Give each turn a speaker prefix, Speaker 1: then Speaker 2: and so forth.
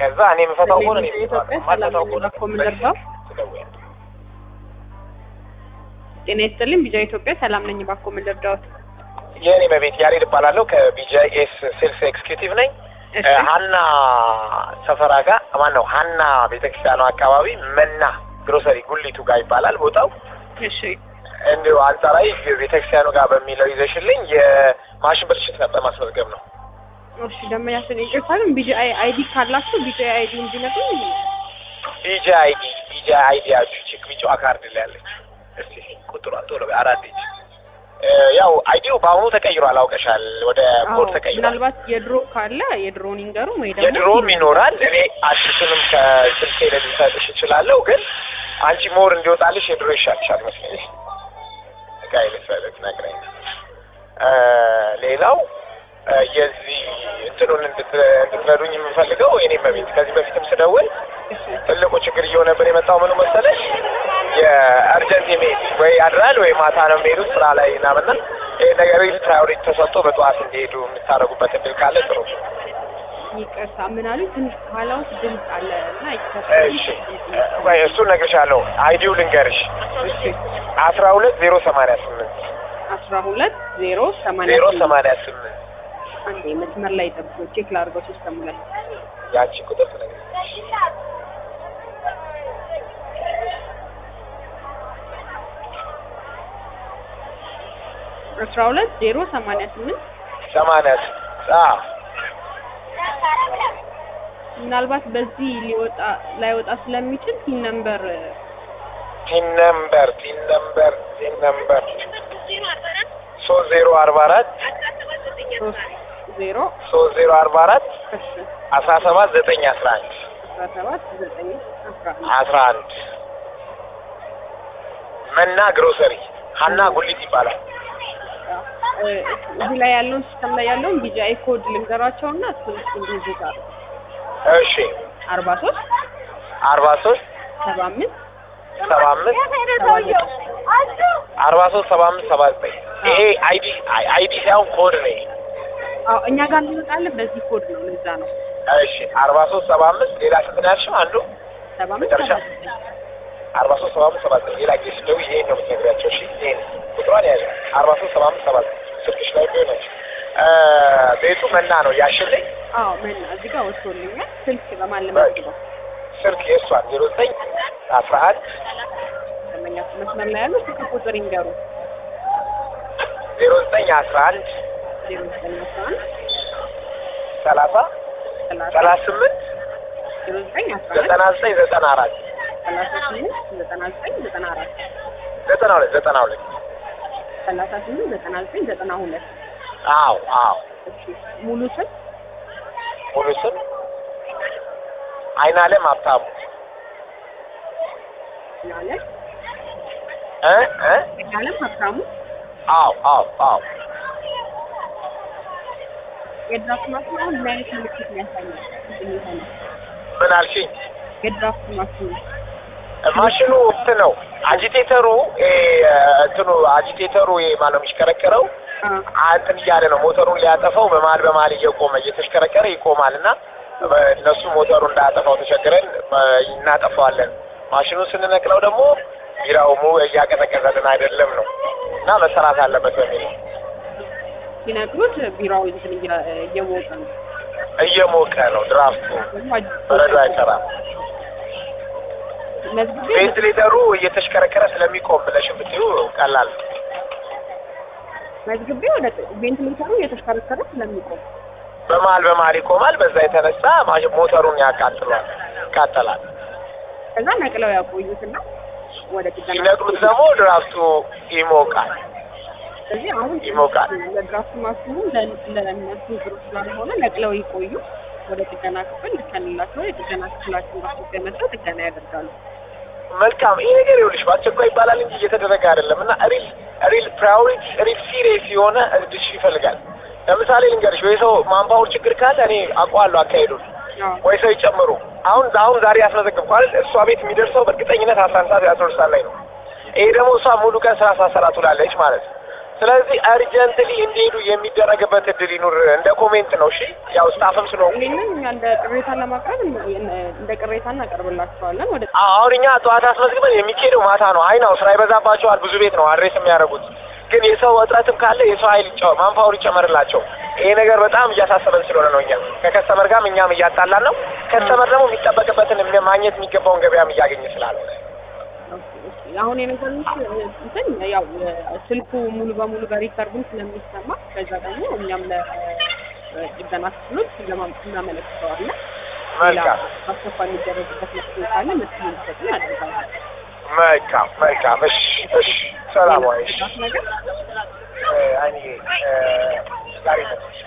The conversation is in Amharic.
Speaker 1: ከዛ እኔ የምፈታው ከሆነ እኔ
Speaker 2: ኢትዮጵያ
Speaker 1: እፈታዋለሁ።
Speaker 2: ሰላም
Speaker 1: የማልፈታው
Speaker 2: ነኝ።
Speaker 1: ከሆነ
Speaker 2: ባኮ ምን ልርዳው?
Speaker 1: ትደውያለሽ።
Speaker 2: ጤና ይስጥልኝ። ቢጃ ኢትዮጵያ ሰላም ነኝ። ባኮ ምን ልርዳዎት?
Speaker 1: የእኔ መቤት ያሬድ እባላለሁ ከቢጂኤስ ሴልስ ኤክስኪዩቲቭ ነኝ።
Speaker 2: እሺ
Speaker 1: ሀና ሰፈራ ጋር ማን ነው ሀና ቤተክርስቲያኑ አካባቢ መና ግሮሰሪ ጉሊቱ ጋር ይባላል ቦታው።
Speaker 2: እሺ
Speaker 1: እንዲሁ አንጻራዊ ቤተክርስቲያኑ ጋር በሚለው ይዘሽልኝ የማሽን ብልሽት ነበር ማስመዝገብ ነው።
Speaker 2: እሺ ደንበኛችን ይቅርታ ግን ቢጂ አይዲ ካላችሁ ቢጂ አይዲ እንዲነግሩኝ
Speaker 1: ቢጂ አይዲ ቢጂ አይዲ ያችሁ ቼክ ቢጫዋ ካርድ ላይ ያለች እስቲ ቁጥሯን ቶሎ በይ አራት ዲጂት እ ያው አይዲው በአሁኑ ተቀይሯል አውቀሻል ወደ ኮድ ተቀይሯል
Speaker 2: ምናልባት የድሮ ካለ የድሮን ይንገሩ ወይ ደግሞ
Speaker 1: የድሮም ይኖራል እኔ አዲሱንም ከስልኬ ላይ ልሰጥሽ እችላለሁ ግን አንቺ ሞር እንዲወጣልሽ የድሮ ይሻልሻል መስለኝ ጋይ ልሰጥሽ ነግረኝ እ ሌላው እ የዚህ እንትኑን እንድት- እንድትረዱኝ የምፈልገው እኔ በቤት ከዚህ በፊትም ስደውል
Speaker 2: እሺ
Speaker 1: ትልቁ ችግር እየሆነብን የመጣው ምኑ መሰለሽ የአርጀንት የመሄድ ወይ ያድራል ወይ ማታ ነው የሚሄዱት ስራ ላይ ምናምና ይህ ነገር ፕራዮሪቲ ተሰጥቶ በጠዋት እንዲሄዱ የምታደርጉበት እድል ካለ ጥሩ
Speaker 2: ይቅርታ ምን አሉኝ? ትንሽ ከኋላ ውስጥ ድምፅ አለ እና ይቅርታ
Speaker 1: እሺ ወይ እሱን እነግርሻለሁ አይዲው ልንገርሽ
Speaker 2: እሺ
Speaker 1: አስራ ሁለት ዜሮ ሰማንያ ስምንት
Speaker 2: አስራ ሁለት ዜሮ ሰማንያ
Speaker 1: ዜሮ
Speaker 2: ስምንት
Speaker 1: ሰማንያ ስምንት
Speaker 2: አንዴ መስመር ላይ ጠብቆ ቼክ ላድርገው ሲስተሙ ላይ
Speaker 1: ያቺ ቁጥር ትነግርሽ
Speaker 2: አስራ ሁለት ዜሮ ሰማንያ ስምንት
Speaker 1: ሰማንያ ስምንት አዎ
Speaker 2: ምናልባት በዚህ ሊወጣ ላይወጣ ስለሚችል ቲን ነምበር
Speaker 1: ቲን ነምበር ቲን ነምበር ቲን ነምበር ሶስት ዜሮ አርባ አራት
Speaker 2: ሶስት ዜሮ
Speaker 1: ሶስት ዜሮ አርባ አራት
Speaker 2: እሺ
Speaker 1: አስራ ሰባት ዘጠኝ አስራ አንድ
Speaker 2: አስራ ሰባት ዘጠኝ አስራ አንድ
Speaker 1: አስራ አንድ መና ግሮሰሪ ሀና ጉሊት ይባላል።
Speaker 2: እ እዚህ ላይ ያለውን ሲስተም ላይ ያለውን ቢጂአይ ኮድ ልንገራቸውና እሱን እሱ እንዲይዙታል
Speaker 1: እሺ
Speaker 2: አርባ ሶስት
Speaker 1: አርባ ሶስት
Speaker 2: ሰባ አምስት
Speaker 1: ሰባ አምስት
Speaker 2: ሰባ ዘጠኝ
Speaker 1: አርባ ሶስት ሰባ አምስት ሰባ ዘጠኝ ይሄ አይዲ አይዲ ሳይሆን ኮድ ነው። ይሄ
Speaker 2: አዎ እኛ ጋር እንመጣለን በዚህ ኮድ ነው ለዛ ነው
Speaker 1: እሺ አርባ ሶስት ሰባ አምስት ሌላ ስንት ነው ያልሽው? አንዱ
Speaker 2: ሰባ አምስት
Speaker 1: መጨረሻ
Speaker 2: ሰባ ዘጠኝ
Speaker 1: አርባ ሶስት ሰባ አምስት ሰባ ዘጠኝ ሌላ ጊዜ ስደው ይሄን ነው የምትነግሪያቸው። እሺ ይሄን ቁጥሯን ያዘ አርባ ሶስት ሰባ አምስት ሰባ ዘጠኝ ስልክሽ ላይ ቢሆነች ቤቱ መና ነው ያሽልኝ
Speaker 2: አዎ መና እዚህ ጋር ወጥቶልኛል ስልክ በማን ለማስገባው
Speaker 1: ስልክ የእሷን ዜሮ ዘጠኝ አስራ አንድ
Speaker 2: ደንበኛ መስመር ላይ ያለው ስልክ ቁጥር ይንገሩ
Speaker 1: ዜሮ ዘጠኝ አስራ አንድ
Speaker 2: ዜሮ ዘጠኝ አስራ አንድ
Speaker 1: ሰላሳ
Speaker 2: ሰላሳ
Speaker 1: ሰላሳ ስምንት
Speaker 2: ዜሮ ዘጠኝ አስራ አንድ
Speaker 1: ዘጠና ዘጠኝ ዘጠና አራት
Speaker 2: ሰላሳ ስምንት ዘጠና ዘጠኝ ዘጠና አራት
Speaker 1: ዘጠና ሁለት ዘጠና ሁለት
Speaker 2: ሰላሳ ስምንት ዘጠና ዘጠኝ ዘጠና ሁለት
Speaker 1: አዎ አዎ
Speaker 2: እሺ ሙሉ ስም
Speaker 1: ሙሉ ስም አይናለም ሀብታሙ
Speaker 2: ማለት
Speaker 1: እ እ
Speaker 2: ያለም ሀብታሙ
Speaker 1: አዎ አዎ አዎ
Speaker 2: የድራፍት ማሽኑ አሁን ምን አይነት ምልክት ነው ያሳያል? የሚሆነ
Speaker 1: ምን አልሽኝ?
Speaker 2: የድራፍት ማሽኑ
Speaker 1: ማሽኑ እንትን ነው አጂቴተሩ እ እንትኑ አጂቴተሩ ማነው የሚሽከረከረው
Speaker 2: አ
Speaker 1: እንትን እያለ ነው ሞተሩን ሊያጠፋው በመሀል በመሀል እየቆመ እየተሽከረከረ ይቆማል እና እነሱ ሞተሩ እንዳያጠፋው ተቸግረን እ እናጠፋዋለን። ማሽኑን ስንነቅለው ደግሞ ቢራውሙ እያቀዘቀዘልን አይደለም ነው እና መሰራት አለበት በሚል ነው።
Speaker 2: ሲነግሩት ቢራው እንትን እያ- እየሞቀ ነው
Speaker 1: እየሞቀ ነው ድራፍቱ በረዶ አይሰራም።
Speaker 2: መዝግቤ
Speaker 1: ቬንትሌተሩ እየተሽከረከረ ስለሚቆም ብለሽም ብትይው ቀላል ነው።
Speaker 2: መዝግቤ ወደ ቬንቲሌተሩ እየተሽከረከረ ስለሚቆም
Speaker 1: በመሀል በመሀል ይቆማል። በዛ የተነሳ ማ- ሞተሩን ያቃጥሏል፣ ይቃጠላል።
Speaker 2: ከዛ ነቅለው ያቆዩትና ወደ ጥገና
Speaker 1: ሲነቅሉት ደግሞ ድራፍቱ ይሞቃል።
Speaker 2: ስለዚህ አሁን
Speaker 1: ይሞቃል።
Speaker 2: ለድራፍት ማሽኑ ለ- ለእነሱ ብሩ ስላልሆነ ነቅለው ይቆዩ። ወደ ጥገና ክፍል ልከንላቸው የጥገና ክፍላችን በአስቸኳይ መጥተው ጥገና ያደርጋሉ።
Speaker 1: መልካም ይሄ ነገር ይኸውልሽ በአስቸኳይ ይባላል እንጂ እየተደረገ አይደለም እና ሪል ሪል ፕራዮሪቲ ሪል ሲሪየስ የሆነ ድሽ ይፈልጋል። ለምሳሌ ልንገርሽ ወይ ሰው ማንፓወር ችግር ካለ እኔ አውቀዋለሁ አካሄዱን
Speaker 2: አዎ
Speaker 1: ወይ ሰው ይጨምሩ። አሁን አሁን ዛሬ ያስመዘግብኩ አይደል እሷ ቤት የሚደርሰው በእርግጠኝነት አስራ አንድ ሰዓት አስራ ሁለት ሰዓት ላይ ነው። ይሄ ደግሞ እሷ ሙሉ ቀን ስራ ሳሰራ ትውላለች ማለት ነው። ስለዚህ አርጀንትሊ እንዲሄዱ የሚደረግበት እድል ይኑር። እንደ ኮሜንት ነው። እሺ ያው ስታፍም ስለሆንኩ
Speaker 2: ይህንን እኛ እንደ ቅሬታ ለማቅረብ እንደ ቅሬታ እናቀርብላችኋለን። ወደ
Speaker 1: አሁን እኛ ጠዋት አስመዝግበን የሚካሄደው ማታ ነው። አይ ነው ስራ ይበዛባቸዋል። ብዙ ቤት ነው አድሬስ የሚያደርጉት። ግን የሰው እጥረትም ካለ የሰው ኃይል ይጨ- ማንፓወር ይጨመርላቸው። ይሄ ነገር በጣም እያሳሰበን ስለሆነ ነው። እኛ ከከስተመር ጋርም እኛም እያጣላን ነው። ከስተመር ደግሞ የሚጠበቅበትን የሚ- ማግኘት የሚገባውን ገበያም እያገኘ ስላልሆነ
Speaker 2: አሁን የነገሩት እንትን ያው ስልኩ ሙሉ በሙሉ በሪከርዱም ስለሚሰማ ከዛ ደግሞ እኛም ለጥገና ክፍሎች ለማም- እናመለክተዋለን። ሌላ
Speaker 1: መልካም
Speaker 2: አስቸኳይ የሚደረግበት መፍትሄ ካለ መፍትሄ እንዲሰጡን ያደርጋለን።
Speaker 1: መልካም መልካም። እሺ እሺ። ሰላም ዋይ።
Speaker 2: ነገር
Speaker 1: አይኔ ዛሬ ነው